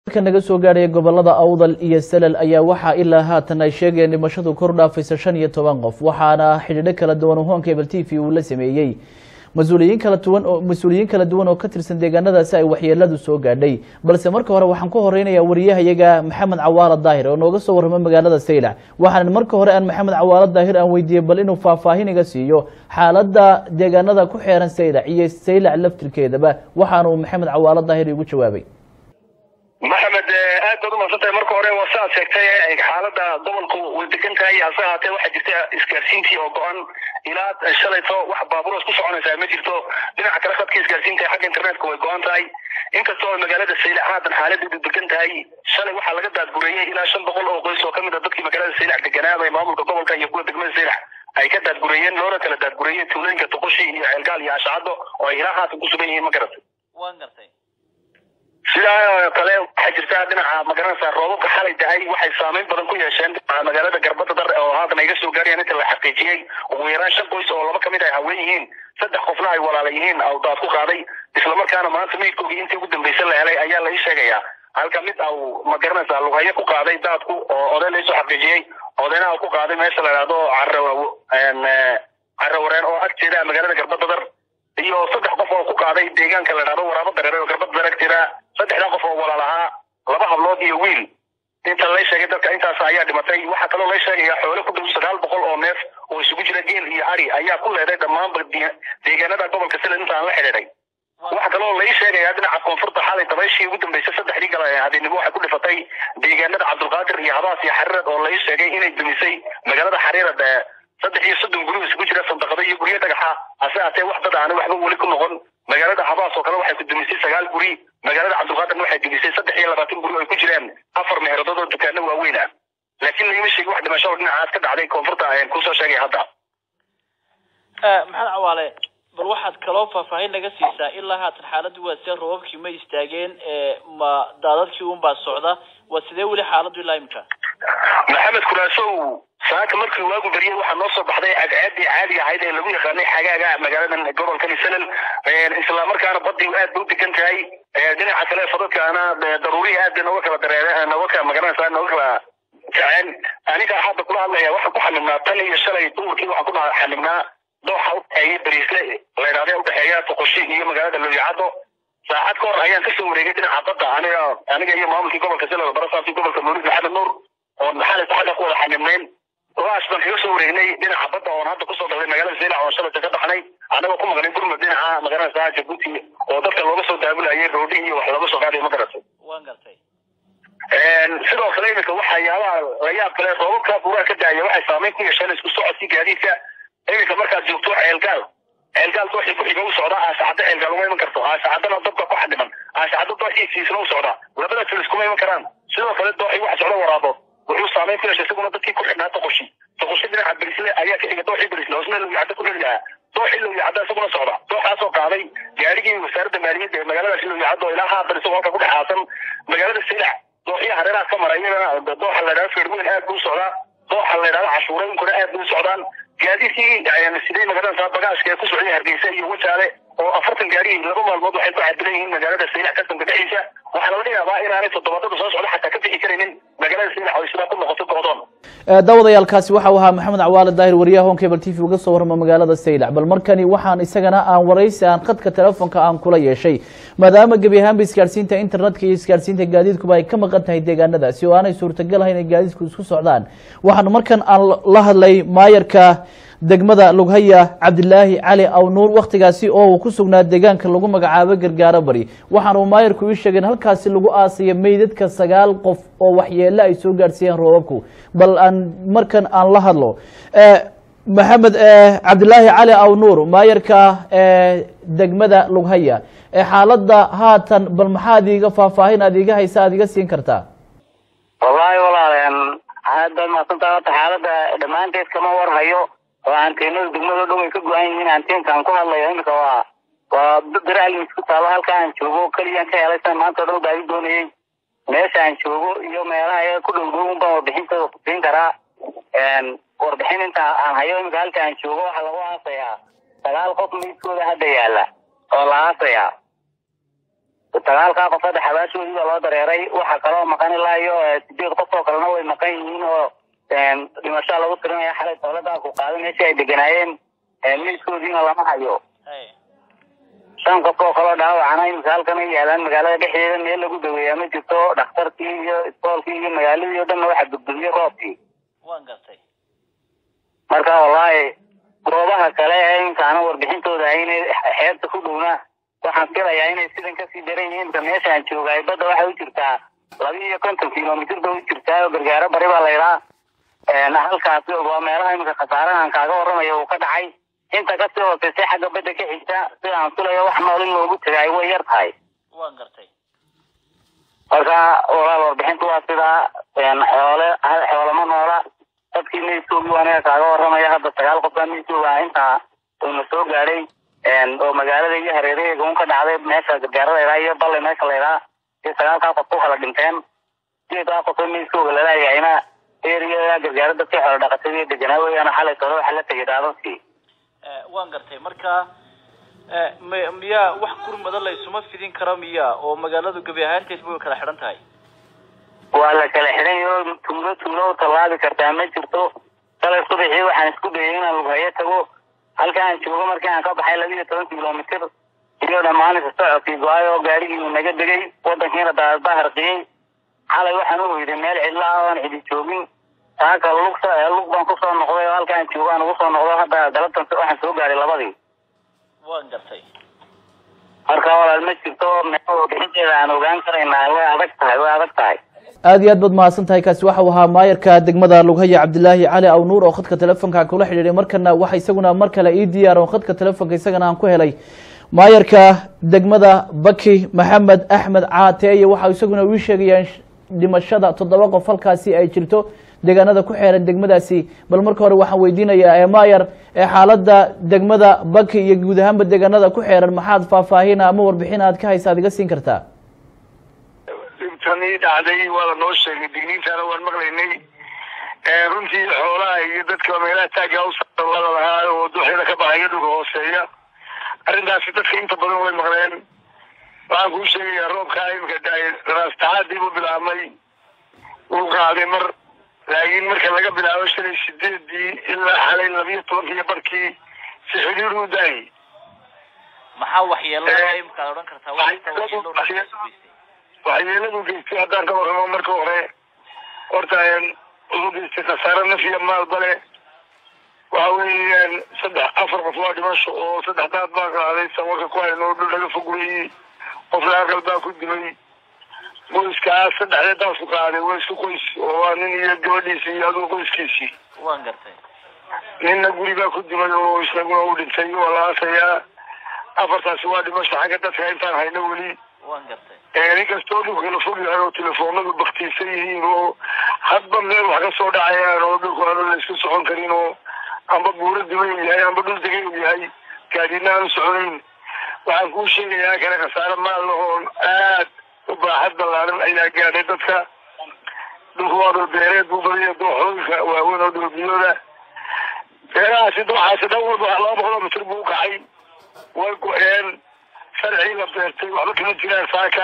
ka naga soo gaadhaya gobolada awdal iyo salal ayaa waxaa ilaa haatan ay sheegayeen dhimashadu kor dhaafaysa shan iyo toban qof waxaana xidhiidho kala duwan oo hoonka ebel t v uu la sameeyey mas-uuliyiin kala duwan oo mas-uuliyiin kala duwan oo ka tirsan deegaanadaasi ay waxyeeladu soo gaadhay balse marka hore waxaan ku horeynayaa wariyahayaga maxamed cawaalo daahir oo nooga soo warrama magaalada saylac waxaan marka hore aan maxamed cawaalo daahir aan weydiiyey bal inuu faahfaahin iga siiyo xaaladda deegaanada ku xeeran saylac iyo saylac laftirkeedaba waxaanuu maxamed cawaalo daahir igu jawaabay maxamed aad baad umaadsantahay marka hore waa saaad sheegtay xaalada gobolku way degan tahay hase haatee waxaa jirta isgaarsiintii oo go-an ilaa shalayto wax baaburoos ku soconaysaa ma jirto dhinaca kale khadka isgaarsiinta xagga internetka way go-an tahay inkastoo magaalada saylac haatan xaaladeedu degan tahay shalay waxaa laga daadgureeyey ilaa shan boqol oo qoys oo kamid a dadkii magaalada saylac deganaaba ee maamulka gobolka iyo kuwa degmada saylac ay ka daadgureeyeen loona kala daadgureeyey tuulooyinka tuqushi iyo ceelgaal iyo ashacado oo ay ilaa haatan ku sugan yihiin ma garatay waan gartay sidaa kale waxaa jirta dhinaca magaranaysa roobabka xalay da-ay waxay saameyn badan ku yeesheen dhinaca magaalada garbada dar oo haatan ay ga soo gaarayaan inta la xaqiijiyey ugu yaraan shan qoys oo laba kamid ay haween yihiin saddex qofna ay walaala yihiin oo daad ku qaaday islamarkaana maanta meydkoogii intii ugu dambaysa la helay ayaa la ii sheegayaa halka mid au magaranaysa lughayo ku qaaday daadku oo oday laisoo xaqiijiyey odayna ku qaaday meesha la idhahdo carawareen oo agteeda magaalada garbada dar iyo saddex qof oo ku qaaday deegaanka la idhahdo waraabo dareere oo garbada dar agteeda saddexdaa qof oo walaal ahaa laba hablood iyo wiil inta lay sheegay dadka intaas ayaa dhimatay waxaa kaloo lay sheegaya xoole ku dhow sagaal boqol oo neef oo isugu jira geel iyo ari ayaa ku leeday dhammaanba deegaanada gobolka sila intaan la xidhiidhay waxaa kaloo lai sheegayaa dhinaca koonfurta xalay dabayshii ugu dambeysay saddexdii gala habeenimo waxay ku dhifatay deegaanada cabdulqaadir iyo habaas iyo xariirad oo lai sheegay inay dumisay magaalada xariirad saddex iyo soddon guri isugu jira sandaqado iyo guryo dhagaxa hase haatee wax dad aana waxba weli ku noqon magaalada habaas oo kale waxay ku dumisay sagaal guri magaalada cabdulqaadirna waxay dumisay saddex iyo labaatan guri oo ay ku jiraan afar meheeradood oo dukaano waaweyn ah laakiin lagama sheegin wax dhimasho oo dhinacaas ka dhacday koonfurta ayaan kusoo sheegay hadda maxamed cawaale bal waxaad kaloo faahfaahin naga siisaa ilaa haatan xaaladdu waa see roobabkii ma istaageen ma daadadkii unbaa socda waa sidee weli xaaladdu ilaa imika maxamed kuraasow saaka markii waagu beriyey waxaa noo soo baxday cadcaadii caadiga ahayd ee lagu yaqaanay xagaaga magaaladan gobolkan salal islamarkaana badii aad bay u degan tahay dhinaca kale fadadkaana daruurihii aad bay nooga kala dareere nooga kala magaranaysaa nooga kala kaceen aniga hadda kula hadlaya waxaan ku xanibnaa tan iyo shalay duurkii waxaan ku xanibnaa dooxa udhexeeya bariisle la idhahda udhexeeya tuqushi iyo magaalada looyacado saacad ka hor ayaan kasoo wareegay dhinaca badda aniga aniga iyo maamulkii gobolka salal barasaasi gobolka nuurid maxamed nuur oo maxamed xagga ku wada xanibnayn waaas baan kaga soo wareegnay dhinaca badda oon hadda kusoo dhaqday magaalada saylac oon shalayta ka baxnay anagoo ku maqnay gurmud dhinaca magaranaysa jabuuti oo dadka looga soo daabulayay roodhi iyo wax looga soo qaadayo ma garatay waan gartay sidoo kale iminka waxyaabaha layaab kale roobabka buuraha ka daaya waxay saameyn ku yeesheen isku socodkii gaadiidka iminka markaad joogto ceelgaal ceelgaal dooxii ku-xiga u socda aasacaddo ceelgaal uma iman karto aasacadana dabka ku xadhiman aasacaddo dooxii siisna u socda labadaas iskuma iman karaan sidoo kale dooxii waxa socda waraabo wuxuu saameyn ku yeeshay isaguna dadkii ku xidhnaa toqoshi toqoshi dhinaca berisle ayaa ka xiga dooxii berisle hoosna lowiyacadda ku dheli lahaa dooxii lowiyacadda isaguna socda dooxaasoo qaaday gaarigii wasaaradda maaliyadda ee magaaladaasi lowiyacadda oo ilaa haatan isagoo halka ku dhex aasan magaalada saylac dooxii hareeraha ka mara iyadana dooxa la idhahdo feerweyn aad buu socdaa dooxa la idhahdo cashuureynkuna aad buu socdaan gaadiidkii sidee magaranaysaa bagaashka ee ku socday hargeysa iyo wajaale oo afartan gaari laba maalmood waxay ku cadilan yihiin magaalada saylac kasanka dhexdiisa waxaa laga yaabaa inaanay toddobadada soo socda xataa ka bixi karaynin magaalada saylac oo sidaa ku noqoto go'doon daawadayaalkaasi waxa uu ahaa maxamed cawaale daahir wariyaha hon cable t v uga soo warrama magaalada saylac bal markani waxaan isagana aan waraysi aan khadka telefoonka aan kula yeeshay maadaama gebi ahaanba isgaarsiinta internetka iyo isgaarsiinta gaadiidkuba ay ka maqan tahay deegaanadaasi oo aanay suurtagal ahayn inay gaadiidku isku socdaan waxaan markan aan la hadlay maayarka degmada lughaya cabdilaahi cali awnuur wakhtigaasi oo uu ku sugnaa deegaanka lagu magacaabo gargaaro bari waxaana uu maayarku ii sheegay in halkaasi lagu aasaya meydadka sagaal qof oo waxyeelo ay soo gaadhsiiyeen roobabku bal aan markan aan la hadlo maxamed cabdilaahi cali awnuur maayarka degmada lughaya xaaladda haatan bal maxaad iiga faahfaahin aad iiga haysa aad iga siin kartaa wallaahi walaaleen aad baad mahadsantaha horta xaaladda dhammaanteed kama warhayo oo anteenada degmado dhan way ka go-an yihiin anteenkaan ku hadlayo imika waa waa biraalmis ku taalo halka aan joogo keliyaan ka helay san maanta o dhan baadi doonayay meesha aan joogo iyo meelaha iyaga ku dhow dhow un baan warbixintooda kusiin karaa warbixin inta aan hayo imika halka aan joogo waxaa lagu aasayaa sagaal qof meydkooda hadda yaala oo la aasayaa sagaalkaa qof hadda xabaashoodii baa loo dareeray waxa kaloo maqan ilaa iyo sideed qof oo kalena way maqan yihiin oo dhimashaa lagu tirinaya xalay dowladda ku qaaday meeshii ay deganaayeen meydkoodiina lama hayo haye shan qof oo kaloo dhaawacana imika halkan ay yaalaan magaalada dhexdeeda meel lagu daweeyaa ma jirto dhakhtarkii iyo iskoolkii iyo magaaladii o dhanna waxaa gudgudiyey roobkii waan gartay marka wallaahi goobaha kale ee intaana warbixintooda ayna xeebta ku dhowna waxaan filayaa inay sidan kasii daran yihiin inta meeshaan joogaay badda waxay u jirtaa laba iyo konton kilomitr bay u jirtaa oo gargaaro bari baa laydhaa halkaasi waa meelaha imika khasaarahan kaaga warramaya uu ka dhacay inta kasii hooseysay xagga badda ka xigta sida aan filayo wax nool in loogu tagaay way yar tahay waan gartay marka walaal warbixintu waa sidaa xoole xoolama noola dadkii meydkoogii waa aniga kaaga warramaya hadda sagaal qof baa meydkooga ah intaa uuna soo gaadhay oo magaalada iyo hareeraheega un ka dhacday meesha gargaaro laydhaa iyo balle meesha laydhaa iyo sagaalkaa qof ku kala dhinteen sideedaa qof oo meydkooga lalaayahayna eriyada gargaaro dadkii xoolo dhaqatadii deganaa weeyaan xalay tolo waxa la tegay daadadkii waan gartay marka m miyaa wax gurmada la isuma fidin karo miya oo magaaladu gebi ahaanteedba way kala xidhan tahay waa la kala xidhan yaho tuulo tuulo u tallaabi kartaa ma jirto shalay subaxii waxaan isku dayay inaan lughayo tago halka aan joogo markii aan ka baxay laba iyo toban kilomitr iyo dhammaanisa socodkii go-ay oo gaarigiinu naga degay wadankiina daadba harqiyey xalay waxaan u hoyday meel cidla ah oon cidi joogin taaka lug lug baan kusoo noqday oo halka aan joogo aan ugu soo noqdo hadda galabtan waxaan soo gaaray labadii waan gartay marka walaal ma jirto meel bixinteeda aan ogaan karaynaa way adag tahay way adag tahay aada iyo aad baad mahadsan tahay kaasi waxau ahaa maayarka degmada lughaya cabdilaahi cali aw nuur oo khadka telefonka kula xidhiiray markana waxa isaguna mar kale ii diyaar oo khadka telefonka isagana aan ku helay maayarka degmada baki maxamed axmed caateeye waxa isaguna ii sheegayaan dhimashada toddoba qof halkaasi ay jirto deegaanada ku xeeran degmadaasi bal marka hore waxaan weydiinayaa ee maayar ee xaaladda degmada baki iyo guud ahaanba deegaanada ku xeeran maxaad faahfaahin ama warbixin aad ka haysa ad iga siin kartaa dhibtanii dhacday waa la noo sheegay digniintaana waan maqlaynay runtii xoolaha iyo dadka meelaha taagga u wada lahaa oo duxyada ka baxaya dhulka hooseeya arrintaasi dadka inta badan way maqleen waxaan kuu sheegayaa roobkaa imika da-ay raastacaadii buu bilaabmay wuu qaaday mar laakiin marka laga bilaabo shalay sideedii ilaa xalay labiyo tobankiiyo barkii si xidhiir u daayay maxaa waxyeelada imika ad odhan kartaa waxta waxyeelo dhulka geystay waxyeeladu geystay haddaan ka warramo marka hore horta wuxuu geystay khasaare nafiya maalba le waxa weeyaan saddex afar qof waa dhimasho oo saddex daad baa qaaday sawarka ku hayno dhul laga fog weeyey qofna aqal baa ku dimay qoyskaas saddexdee daasku qaaday waa isku qoys oo waa nin iyo gabadhiisii iyo adugu qoyskiisii waan gartay ninna guri baa ku dimay oo isaguna u dhintay waa la aasayaa afartaasi waa dhimasho xagga dadka intaan hayno weli waan gartay ninkastoo dhulka kala fog yahay oo telefoonadu baktiisan yihiin oo hadba meel wax ka soo dhacayaan oo dhulku aanu la isku socon karin oo amba buuro diban yahay amba dhul degan uu yahay gaadina aanu soconayn waxaan kuu sheegayaa kale khasaare maal oo aad u baaxad ballaaran ayaa gaadhay dadka dhulku waa dhul beereed buu badaya dooxooyinka waaweyn oo dhulbiyooda beerahaasi dooxaasi dhan walba laba boqoloo mitir buu u kacay way go-een sharcii la beertay waxba kama jiraan saaka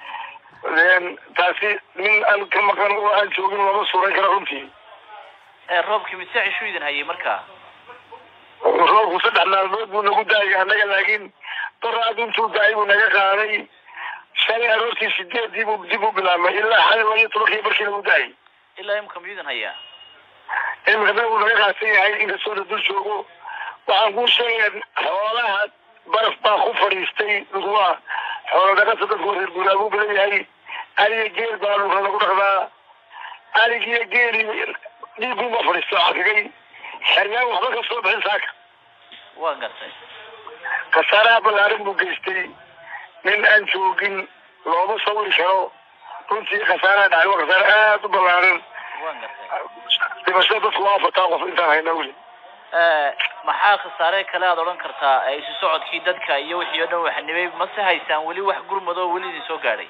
taasi nin aan ka maqan oo aan joogin lama suuran kara runtii roobkii mise cishu idin hayay markaa roobku saddex maalmood buu nagu daayay annaga laakiin daraad intuu daayay buu naga qaaday shalay aroortii sideedii buu dib u bilaabmay ilaa xalay laba iyo tobankii barkii nagu daayay ilaa imika miyuu idin hayaa imika dad uu naga qaadsan yahay inkastoo la dul joogo waxaan kuu sheegaya xoolaha baraf baa ku fadhiistay dhulkuwaa xoolo dhaqata dadku reer guuraabuu badan yahay aliga geel baa dhulka lagu dhaqdaa aligiyo geeli dhiiguuma fadhiisto cakigay xergaan waxba ka soo bixin saaka waan gartay khasaaraha ballaaran buu geystay nin aan joogin looma sawiri karo runtii khasaaraha dhacay waa khasaare aada u ballaaran waan gartay dhimashada dadku waa afartaa qof intaan hayna weli maxaa khasaare kale aad odhan kartaa isu socodkii dadka iyo wixii o dhan waxnimay mase haysaan weli wax gurmado weli idin soo gaadhay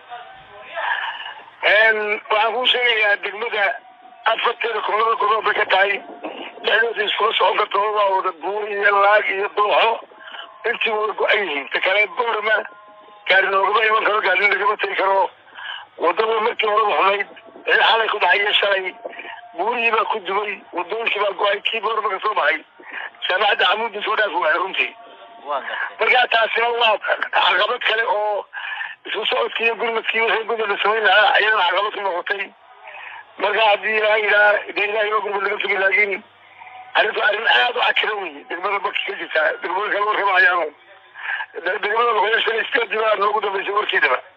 waxaan kuu sheegayaa degmada afarteeda koolada godood bay ka tahay dhexdooda iskula socon karta waa wada buur iyo laag iyo dooxo intii way go-an yihiin ta kale boorma gaari noogama iman karo gaari lagama tegi karo wadada markii horeba xumayd ee xalay ku dhacay shalay buurihii baa ku dubay wadooyinkii baa go-ay kii boorba ka soo baxay jaamacadda camuudda soo dhaaf waay runtii waa gartay markaa taasina waa caqabad kale oo isku socodkii iyo gurmadkii wixii gudda la samayn lahaa ayadana caqabad ku noqotay marka haddii ilaaha yidhaha dee ilahay waa gurmad laga sugi laakiin arrintu arrin aada u cakira wey degmada baki ka jirtaa degmada kale warkama hayaano degmada loqoya shalay sideedii baa noogu dambeysay warkeedaba